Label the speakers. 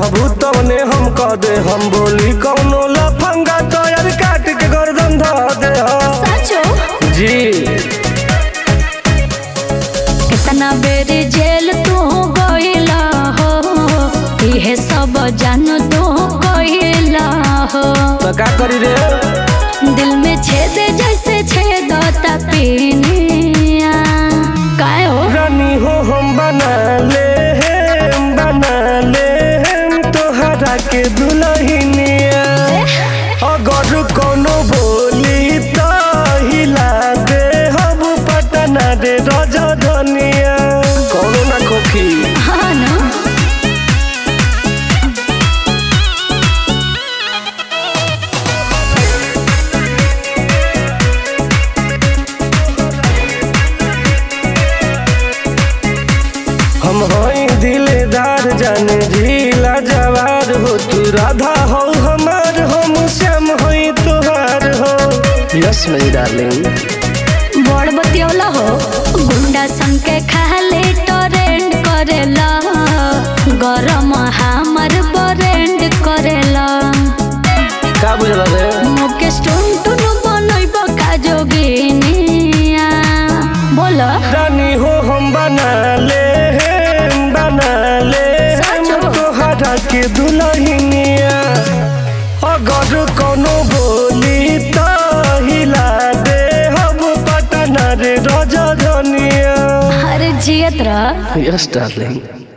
Speaker 1: कहबू तवने हम कह दे हम बोली कौनो लफंगा तोयर काट के गर्दन ध दे हम।
Speaker 2: साचो
Speaker 1: जी
Speaker 2: कितना बेर जेल तू गइला हो इहे सब जान तू गइला हो
Speaker 1: तो का करी रे
Speaker 2: दिल में छेद जैसे छेदता पीनिया काय हो
Speaker 1: रानी हो हम बना ले हम बना ले हम तोहरा के दुल्हनिया अगर कोनो बोली तो हिला दे हम पटना रे रजधनिया कोनो ना खोखी
Speaker 2: हाँ ना
Speaker 1: हम हई दिलदार जाने झीला जवार हो तू राधा हो हमार हम श्याम हई तोहार हो यस मेरी डार्लिंग
Speaker 2: बड़ बतियौला हो गुंडा सन के खाले टोरेंट करेला गरम हमर बरेंड करेला
Speaker 1: का बुझल रे
Speaker 2: मुकेश टुन टुन बनैब का जोगिनिया बोल
Speaker 1: रानी हो हम बना ले हम बना ले हम
Speaker 2: सचो?
Speaker 1: तोहरा के दुल्हनिया अगर कोनो बोली तो हिला दे हम पटना रे रजधनिया
Speaker 2: अरे जियत रह
Speaker 1: यस डार्लिंग